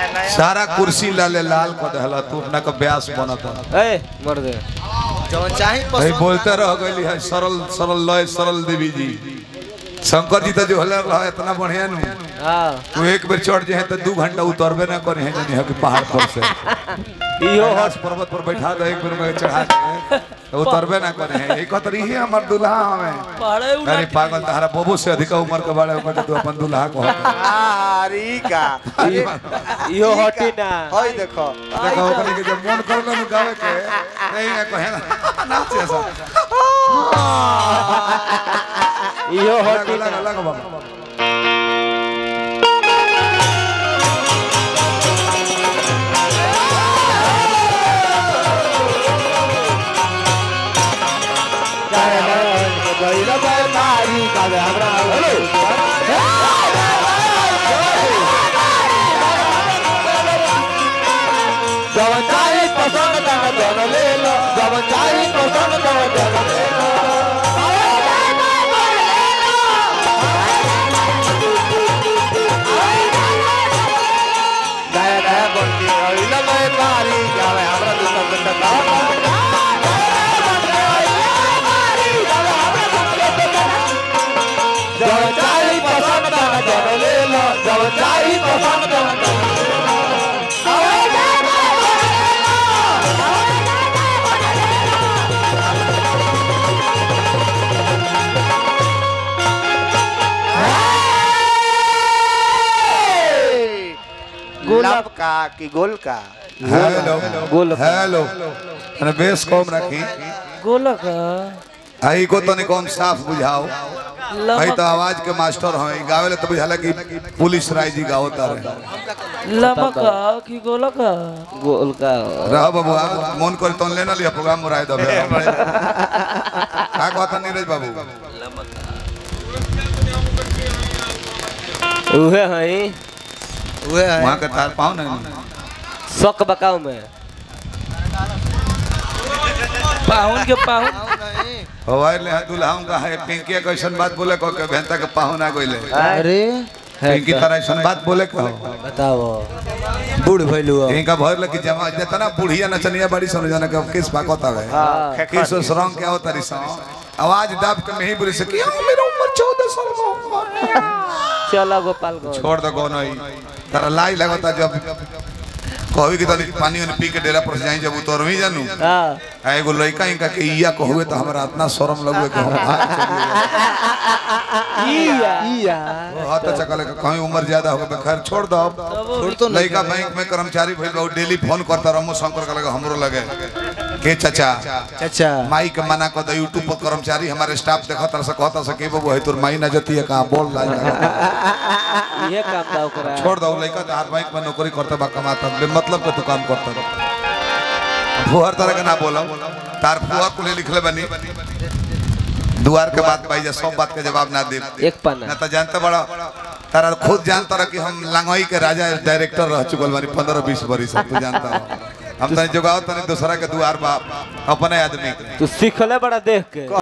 सारा कुर्सी लाले लाल को देहला तू अपना का ब्यास बनता ए मर दे जौन चाही भाई पसंद बोलते रह गई है सरल सरल लय सरल देवी जी शंकर जी तो जो हल रहा इतना बढ़िया नु हां तू एक बेर चढ़ जाए तो दू घंटा उतरबे ना करे हैं जनी के पहाड़ पर से इहो कैलाश पर्वत पर बैठा दो एक बेर में चढ़ा के तो उतरबे ना करे हैं एक कतरी ही हमर दुल्हा हमें पहाड़े अरे पागल तहरा बबू से अधिक उम्र के बारे में तू अपन दुल्हा को आरी का अरे इहो हटी ना होय देखो देखो ओकनी के जब मन करला नु गावे के नहीं ना कहे ना नाच ऐसा इहो लगा हटी लगा ना लगा बाबा गुलाब का कि गोल का हेलो गोल का। हेलो अरे बेस कम रखी गोलक आई को तनी कम साफ बुझाओ आई तो आवाज के मास्टर हमें गावेले तो बुझाला कि पुलिस राय जी गावता रहे लमक कि गोलक गोल का रह बबुआ मन कर तन लेना लिया प्रोग्राम मुराय दबे का कहता नीरज बाबू उहे हई उहे है वहां के तार पाओ ना शक बकाऊ में पाहुन के पाहुन हवाई ले दुल्हाओं का है पिंकी कैसन बात बोले को के भेंता के पाहुन आ गइले अरे पिंकी तरह ऐसन बात बोले को बताओ बूढ़ भइलू इनका भर लगी जमा जितना बुढ़िया नचनिया बड़ी समझ जाना कि किस बात है हां किस रंग क्या होता रिसा आवाज दाब के नहीं बोले से क्या मेरा उम्र 14 साल का हुआ। चला गोपालगंज छोड़ दो कौन ही तारा लाई लगता जब कहवी कि तनी पानी वानी पी के डेरा पर से जाई जब उतर भी जानू हां आ एगो लड़का इनका के इया कहुए तो हमरा इतना शर्म लगुए कि हम भाग चलिए। इया इया वो हाथ चकले के कहीं उम्र ज्यादा हो गए खैर छोड़ दो अब छोड़ तो नहीं लड़का बैंक में कर्मचारी भइल बा डेली फोन करता रमो शंकर का लगे हमरो लगे के चाचा चाचा माई के मना कर दो यूट्यूब पर कर्मचारी हमारे स्टाफ देखता से कहता से के बाबू है तोर माई ना जती है कहां बोल लाई ये काम दा ओकरा छोड़ दो लड़का तो हर बैंक में नौकरी करता बा कमाता बे मतलब के तो काम करता फुहर तरह के ना बोलो तार फुआ कुले लिखले बनी दुआर के बात भाई सब बात के जवाब ना दे एक पन्ना ना तो जानते बड़ा तारा खुद जानता रह कि हम लंगोई के राजा डायरेक्टर रह चुकल बानी पंद्रह बीस बरिस हम तो जानता रह हम तनी जोगाओ तनी दूसरा के दुआर बा अपने आदमी के तू सीखले बड़ा देख के